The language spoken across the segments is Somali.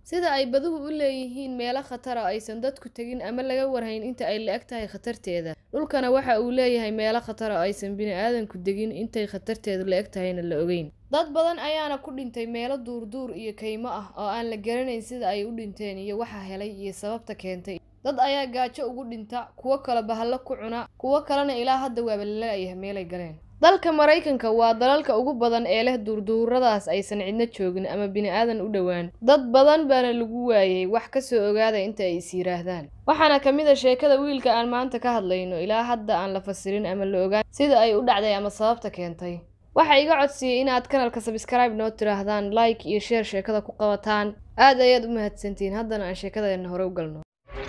sida ay baduhu u leeyihiin meelo khatara aysan dadku tegin ama laga warhayn inta ay la-eg tahay khatarteeda dhulkana waxa uu leeyahay meelo khatara aysan bini-aadanku degin intay khatarteedu la-eg tahayna la ogeyn dad badan ayaana ku dhintay meelo duurduur iyo kaymo ah oo aan la garanayn sida ay u dhinteen iyo waxa helay iyo sababta keentay dad ayaa gaajo ugu dhinta kuwo kale bahallo ku cuna kuwo kalena ilaa hadda waaba lala-yahay meelay galeen dalka maraykanka waa dalalka ugu badan ee leh duurduuradaas aysan cidna joogin ama bini-aadan u dhowaan dad badan baana lagu waayey wax kasoo ogaada inta ay is yiraahdaan waxaana ka mid a sheekada wiilka aan maanta ka hadlayno ilaa hadda aan la fasirin ama la ogaan sida ay u dhacday ama sababta keentay waxaa iga codsiyey inaad kanalka sabskribe noo tiraahdaan like iyo sheer sheekada ku qabataan aad ayaad u mahadsantihiin haddana aan sheekadeenna hore u galno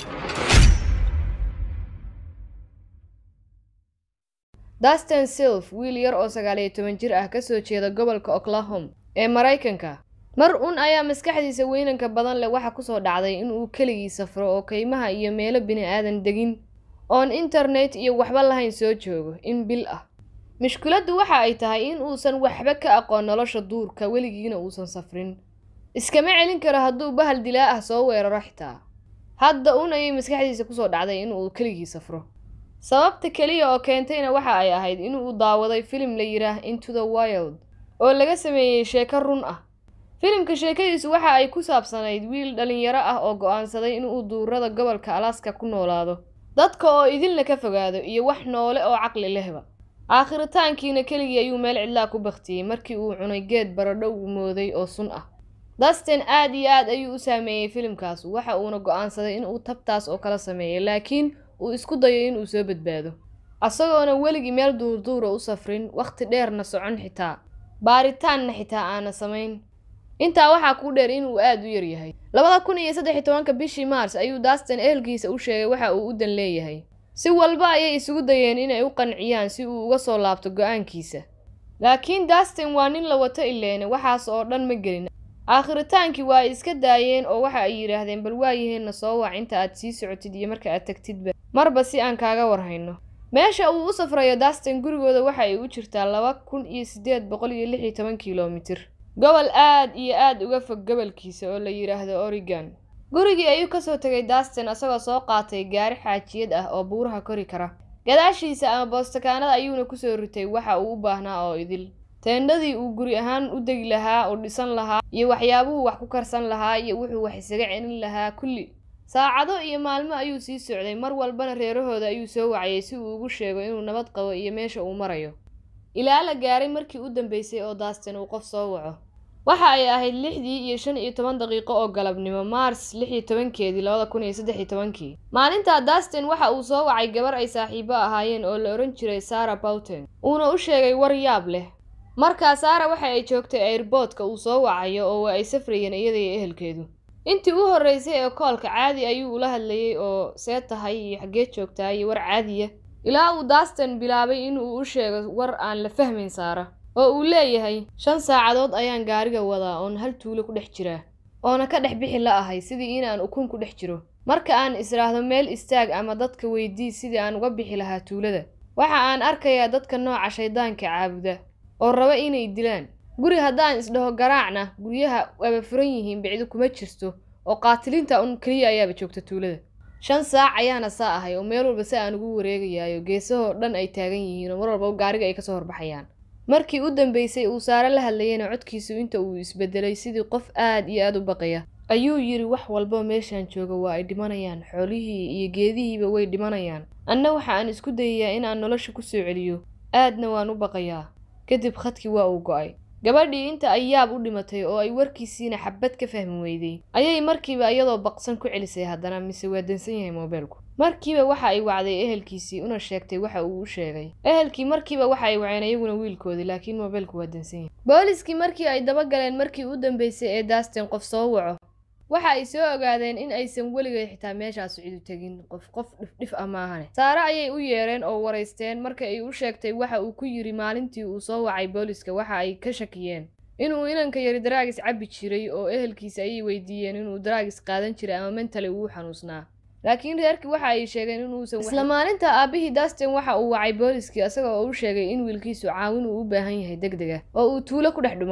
dastin silf wiil yar oo sagaaliyo toban jir ah kasoo jeeda gobolka oklahom ee maraykanka mar un ayaa maskaxdiisa weynanka badan leh waxa kusoo dhacday inuu keligii safro oo kaymaha iyo meelo bini-aadan degin oon internet iyo waxba lahayn soo joogo in bil ah mushkiladdu waxa ay tahay in uusan waxba ka aqoon nolosha duurka weligiina uusan safrin iskama celin karo hadduu bahal dilaa ah soo weeraro xitaa hadda un ayay maskaxdiisa kusoo dhacday inuu keligii safro sababta keliya oo keentayna waxa ay ahayd inuu daawaday filim la yidhaah into the wild oo laga sameeyey sheeko run ah filimka sheekadiisu waxa ay ku saabsanayd wiil dhalinyaro ah oo go-aansaday inuu duurada gobolka alaska ku noolaado dadka oo idinla ka fogaado iyo wax noole oo caqli lehba aakhiritaankiina keligii ayuu meel cidlaa ku baktiyey markii uu cunay geed baradho uu mooday oo sun ah dastin aad iyo aad ayuu u saameeyey filimkaas waxa uuna go-aansaday inuu tabtaas oo kala sameeyo laakiin uu isku dayo inuu soo badbaado asagoona weligii meel duurduura u safrin wakhti dheerna socon xitaa baaritaanna xitaa aana samayn intaa waxaa kuu dheer inuu aad u yaryahay labada kun iyo saddex iyo tobanka bishii maars ayuu dastin ehelkiisa u sheegay waxa uu u dan leeyahay si walba ayay isugu dayeen inay u qanciyaan si uu uga soo laabto go-aankiisa laakiin dastin waa nin la wato ileene waxaas oo dhan ma gelin aakhritaankii waa ay iska daayeen oo waxa ay yidhaahdeen bal waayaheenna soo wac inta aad sii socotid iyo marka aad tagtidba marba si aan kaaga warhayno meesha uu u safrayo dastin gurigooda waxa ay u jirtaa laba kun iyo siddeed boqol iyo lix iyo toban kilomitir gobol aad iyo aad uga fog gobolkiisa oo la yidhaahdo oregon gurigii ayuu kasoo tegay dastin asagoo soo qaatay gaari xaajiyad ah oo buuraha kori kara gadaashiisa ama boostakaanada ayuuna kusoo ritay waxa uu u baahnaa oo idil teendhadii uu guri ahaan u degi lahaa uu dhisan lahaa iyo waxyaabuhu wax ku karsan lahaa iyo wuxuu wax isaga celin lahaa kulli saacado iyo maalmo ayuu sii socday mar walbana reerahooda ayuu soo wacayay si uu ugu sheego inuu nabad qabo iyo meesha uu marayo ilaa la gaaray markii u dambeysay oo dastin uu qof soo waco waxa ay ahayd lixdii iyo shan iyo toban daqiiqo oo galabnimo maars lix iyo tobankeedii labada kun iyo saddex iyo tobankii maalintaa dastin waxa uu soo wacay gabar ay saaxiibo ahaayeen oo la odhan jiray sara bawten uuna u sheegay war yaab leh markaa saara waxa ay joogtay airboodka uu soo wacayo oo ay safrayeen iyada iyo ehelkeedu intii u horreysay ee koolka caadi ayuu ula hadlayey oo see tahay iyo xaggee joogtaa iyo war caadiya ilaa uu dastin bilaabay inuu u sheego war aan la fahmayn saara oo uu leeyahay shan saacadood ayaan gaariga wadaa oon hal tuulo ku dhex jiraa oona ka dhex bixi la ahay sidii inaan ukun ku dhex jiro marka aan israahdo meel istaag ama dadka weydii sidii aan uga bixi lahaa tuulada waxa aan arkayaa dadka nooca shaydaanka caabuda oo raba inay dilaan guri haddaan isdhaho garaacna guryaha waaba furan yihiin bicdu kuma jirto oo qaatiliinta un keliya ayaaba joogta tuulada shan saac ayaana saa ahay oo meel walba si aan ugu wareegayaayo geesahoo dhan ay taagan yihiin oo mar walba gaariga ay kasoo horbaxayaan markii u dambeysay uu saare la hadlayeyna codkiisu inta uu isbedelay sidii qof aad iyo aad u baqaya ayuu yidhi wax walba meeshaan jooga waa ay dhimanayaan xoolihii iyo geedihiiba way dhimanayaan anna waxa aan isku dayayaa inaan nolosha ku soo celiyo aadna waan u baqayaa kadib khadkii waa uu go-ay gabadhii inta ay yaab u dhimatay oo ay warkiisiina xabad ka fahmi weyday ayay markiiba iyadoo baqsan ku celisay haddana mise waa dansan yahay moobeelku markiiba waxa ay wacday ehelkiisii una sheegtay waxa uu u sheegay ehelkii markiiba waxa ay waceen iyaguna wiilkoodii laakiin moobeelku waa dansan yahay booliskii markii ay daba galeen markii u dambeysay ee dastin qof soo waco waxa ay soo ogaadeen in aysan weligeed xitaa meeshaas cidu tegin qof qof dhifdhif ah maahane saare ayay u yeereen oo waraysteen marka ay u sheegtay waxa uu ku yidhi maalintii uu soo wacay booliska waxa ay ka shakiyeen inuu inanka yari daraagis cabbi jiray oo ehelkiisa ayay weydiiyeen inuu daraagis qaadan jiray ama mentali uu xanuusnaa laakiin reerkii waxa ay sheegeen inuusan isla maalinta aabihii dastin waxa uu wacay booliskii isaga oo u sheegay in wiilkiisu caawin uu u baahan yahay deg deg ah oo uu tuulo ku dhex dhumay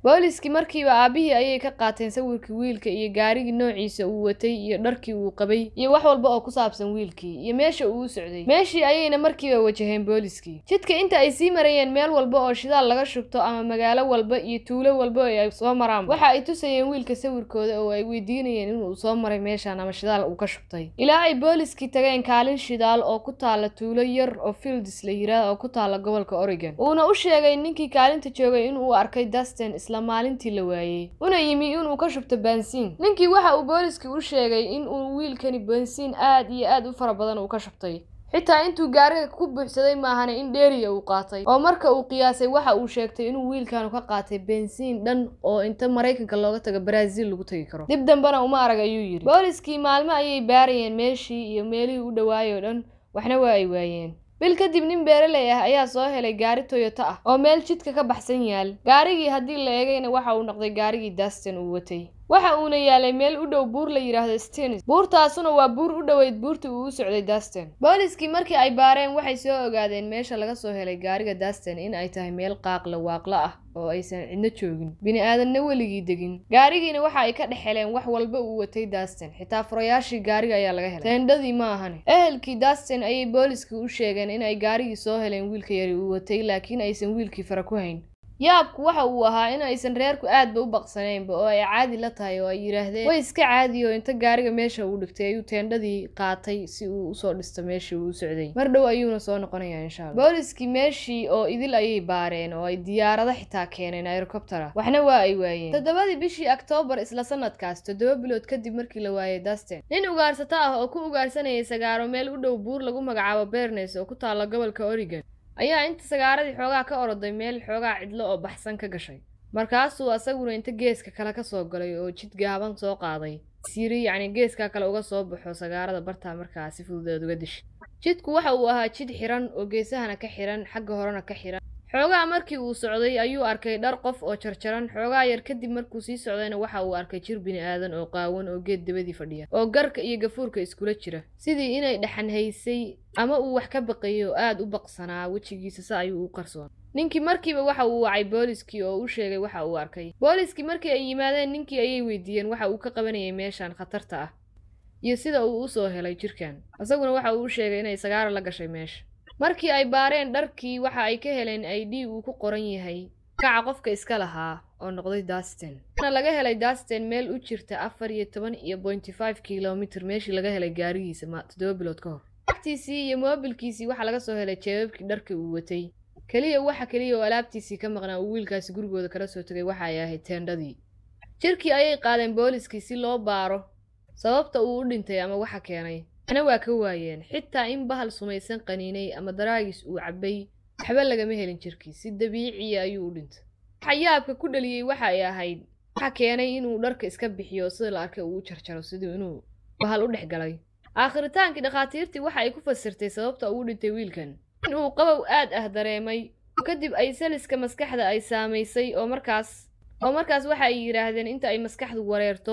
booliskii markiiba aabihii ayay ka qaateen sawirkii wiilka iyo gaarigii noociisa uu watay iyo dharkii uu qabay iyo wax walba oo ku saabsan wiilkii iyo meesha uu u socday meeshii ayayna markiiba wajaheen booliskii jidka inta ay sii marayeen meel walba oo shidaal laga shubto ama magaalo walba iyo tuulo walba oo ay soo maraan waxa ay tusayeen wiilka sawirkooda oo ay weydiinayeen inuu soo maray meeshan ama shidaal uu ka shubtay ilaa ay booliskii tageen kaalin shidaal oo ku taala tuulo yar oo fields la yiraahdo oo ku taala gobolka oregon uuna u sheegay ninkii kaalinta joogay inuu arkay dustin isla maalintii la waayey una yimi inuu ka shubto bensiin ninkii waxa uu booliskii u sheegay in uu wiilkani bensiin aad iyo aad u fara badan uu ka shubtay xitaa intuu gaariga ku buuxsaday maahane in dheeriya uu qaatay oo marka uu qiyaasay waxa uu sheegtay inuu wiilkanu ka qaatay bensiin dhan oo inta maraykanka looga tago baraaziil lagu tagi karo dib dambena uma arag ayuu yidhi booliskii maalmo ayay baarayeen meeshii iyo meelihii u dhawaayay oo dhan waxna waa ay waayeen bil kadib nin beeraley ah ayaa soo helay gaari toyoto ah oo meel jidka ka baxsan yaal gaarigii haddii la eegayna waxa uu noqday gaarigii dastin uu watay waxa uuna yaalay meel u dhow buur la yidhaahdo stenis buurtaasuna waa buur u dhoweyd buurtii uu u socday dastin booliskii markii ay baareen waxay soo ogaadeen meesha laga soo helay gaariga dastin in ay tahay meel qaaqla waaqla ah oo aysan cidno joogin bini aadanna weligii degin gaarigiina waxa ay ka dhex heleen wax walba uu watay dastin xitaa furayaashii gaariga ayaa laga helay teendhadii ma ahane ehelkii dastin ayay booliskii u sheegeen in ay gaarigii soo heleen wiilka yari uu watay laakiin aysan wiilkii fara ku hayn yaabku waxa uu ahaa in aysan reerku aadba u baqsanaynba oo ay caadi la tahay oo ay yidhaahdeen way iska caadiyo inta gaariga meesha uu dhigtay ayuu teendhadii qaatay si uu usoo dhisto meeshii uu u socday mar dhow ayuuna soo noqonayaa insha alla booliskii meeshii oo idil ayay baareen oo ay diyaarado xitaa keeneen aerokobtera waxna waa ay waayeen toddobadii bishii oktoobar isla sanadkaas toddoba bilood kadib markii la waayay dasten nin ugaarsato ah oo ku ugaarsanayay sagaaro meel u dhow buur lagu magacaabo bernes oo ku taalla gobolka oregon ayaa inta sagaaradii xoogaa ka oroday meel xoogaa cidlo oo baxsan ka gashay markaasuu asaguna inta geeska kale ka soo galay oo jid gaaban soo qaaday siiri yacni geeskaa kale uga soo baxo sagaarada bartaa markaa si fududeed uga dishay jidku waxa uu ahaa jid xiran oo geesahana ka xiran xagga horena ka xiran xoogaa markii uu socday ayuu arkay dhar qof oo jarjaran xoogaa yar kadib markuu sii socdayna waxa uu arkay jir bini aadan oo qaawan oo geed dabadii fadhiya oo garka iyo gafuurka iskula jira sidii inay dhaxan haysay ama uu wax ka baqayo oo aad u baqsanaa wejigiisa se ayuu u qarsoon ninkii markiiba waxa uu wacay booliskii oo u sheegay waxa uu arkay booliskii markii ay yimaadeen ninkii ayay weydiiyeen waxa uu ka qabanayay meeshan khatarta ah iyo sida uu u soo helay jirkan isaguna waxa uu u sheegay inay sagaaro la gashay meesha markii ay baareen dharkii waxa ay ka heleen i d uu ku qoran yahay kaca qofka iska lahaa oo noqday dastin waxaana laga helay dastin meel u jirta afar iyo toban iyo pointy five kilomitr meeshii laga helay gaarigiisa ma toddoba bilood ka hor agtiisii iyo moobilkiisii waxaa laga soo helay jeebabkii dharkii uu watay keliya waxa keliya oo alaabtiisii ka maqnaa uu wiilkaasi gurigooda kala soo tegay waxa ay ahayd teendhadii jirkii ayay qaadeen booliskii si loo baaro sababta uu u dhintay ama waxa keenay waxna waa ka waayeen xitaa in bahal sumaysan qaniinay ama daraagis uu cabbay waxba lagama helin jirkii si dabiiciya ayuu u dhintay waxa yaabka ku dhaliyey waxa ay ahayd waxa keenay inuu dharka iska bixiyo sida la arkay uu u jarjaro siduu inuu bahal u dhex galay aakhritaankii dhakhaatiirtii waxa ay ku fasirtay sababta uu dhintay wiilkan in uu qabow aad ah dareemay oo kadib ay saliska maskaxda ay saamaysay oo markaas oo markaas waxa ay yidhaahdeen inta ay maskaxdu wareerto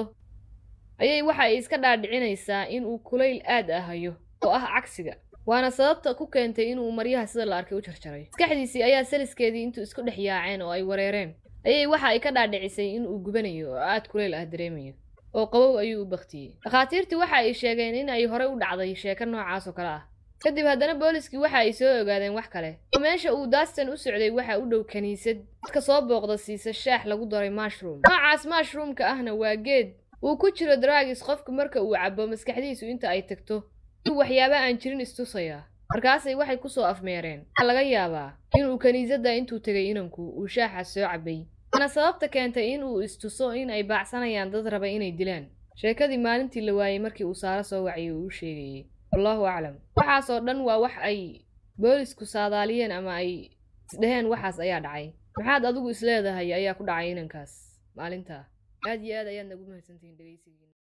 ayay waxa ay iska dhaadhicinaysaa in uu kulayl aad ah hayo oo ah cagsiga waana sababta ku keentay inuu maryaha sida la arkay u jarjaray maskaxdiisii ayaa saliskeedii intuu isku dhex yaaceen oo ay wareereen ayay waxa ay ka dhaadhicisay in uu gubanayo oo aad kulayl ah dareemayo oo qabow ayuu u baktiyey dhakhaatiirtii waxa ay sheegeen in ay horey u dhacday sheeko noocaas oo kale ah kadib haddana booliskii waxa ay soo ogaadeen wax kale oo meesha uu dastan u socday waxa u dhow kiniisad dadka soo booqda siisa shaax lagu daray mushroom noocaas mushroomka ahna waa geed uu ku jiro dragis qofka marka uu cabo maskaxdiisu inta ay tagto inuu waxyaaba aan jirin istusayaa markaasay waxay kusoo afmeereen waxaa laga yaabaa inuu kiniisadda intuu tegay inanku uu shaaxaas soo cabay waana sababta keentay in uu istuso in ay baacsanayaan dad raba inay dilaan sheekadii maalintii la waayey markii uu saaro soo waciyay uu u sheegayey wallahu aclam waxaasoo dhan waa wax ay boolisku saadaaliyeen ama ay isdheheen waxaas ayaa dhacay maxaad adigu isleedahay ayaa ku dhacay inankaas maalintaa aad iyo aad ayaad nagu mahadsantihiin dhegeysigiina